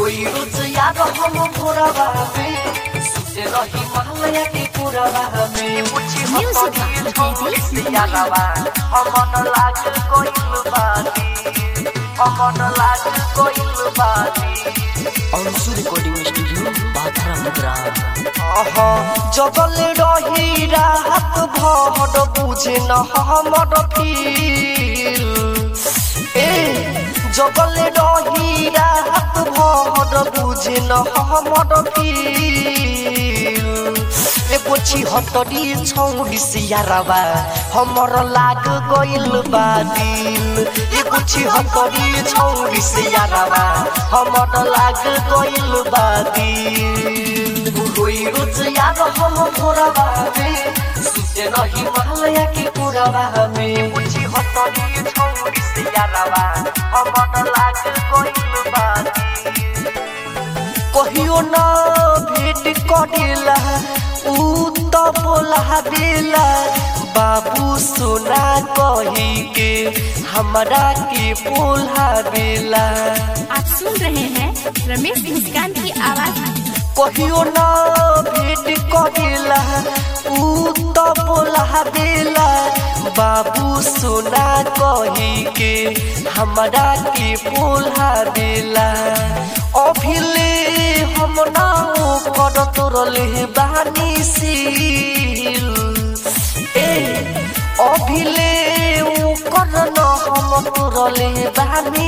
रोई रोज याद हम भोरवा में सुते रही महलया के पुरवा में पूछी Music हम box, छोड़ी baby. से यादवा हमन लाग कोइल बाती हमन लाग कोइल बाती अंशु रिकॉर्डिंग स्टूडियो बाथरा मुद्राम जगल रही रात भर बुझे न हमर फील ए जगल रही रात भर बुझे न हमर फील एगो छिहत्तरी छौरिस यारबा हमर लाग गइल बा दिल एगो छिहत्तरी छौरिस यारबा हमर लाग गइल बा दिल रोई रोज याद हम भोरवा में सुते रही महलया के पुरवा में बुझी हतरी छौरी से यारवा हमर लाग गइल बाती कहियो ना भेट करेला ऊ त बोला देला बाबू सोना कही के हमरा के बोला देला आप सुन रहे हैं रमेश मुस्कान की आवाज कहियो ना भेट करेला ऊ त बोला देला बाबू सोना कही के हमरा के बोला देला अभिले हम ना कर तोरले बानी सील ए अभिले ऊ कर न हम तोरले बानी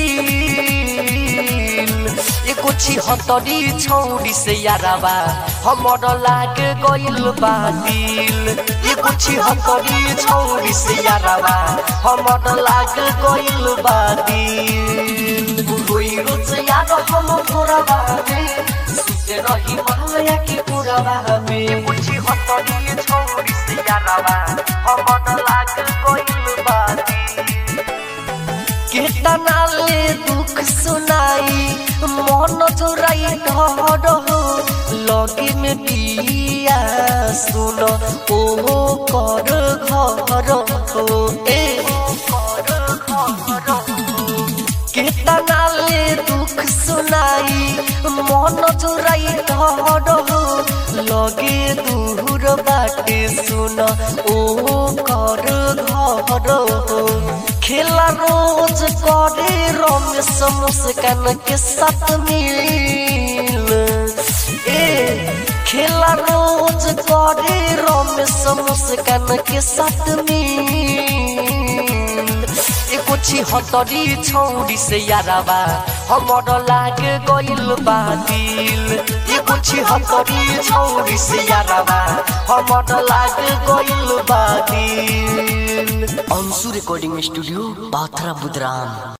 सील एको छिहत्तरी छौरी से याराबा हमर लाग गइल बा दिल एको छिहत्तरी छौरी से याराबा हमर लाग गइल बा दिल रोई रोज याद हम भोरवा में सुते रही महलया के पुरवा में एको छिहत्तरी छौरी से याराबा हमर लाग गइल बा दिल केतनाले दुख सुनाई मन चोराई डर हो लगे में पिया सुन ओ कर घर हो ए केतनाले दुख सुनाई मन चोराई डर हो लगे दूर बाटे सुन ओ कर घर हो खेला रोज करे रमेश मुस्कान के साथ मिल ए खेला रोज करे रमेश मुस्कान के साथ मिल एको छिहत्तरी छौरी से याराबा हमर लाग गइल बा दिल एको छिहत्तरी छौरी से याराबा हमर लाग गइल बा दिल अंशु रिकॉर्डिंग स्टूडियो बाथरा बुद्राम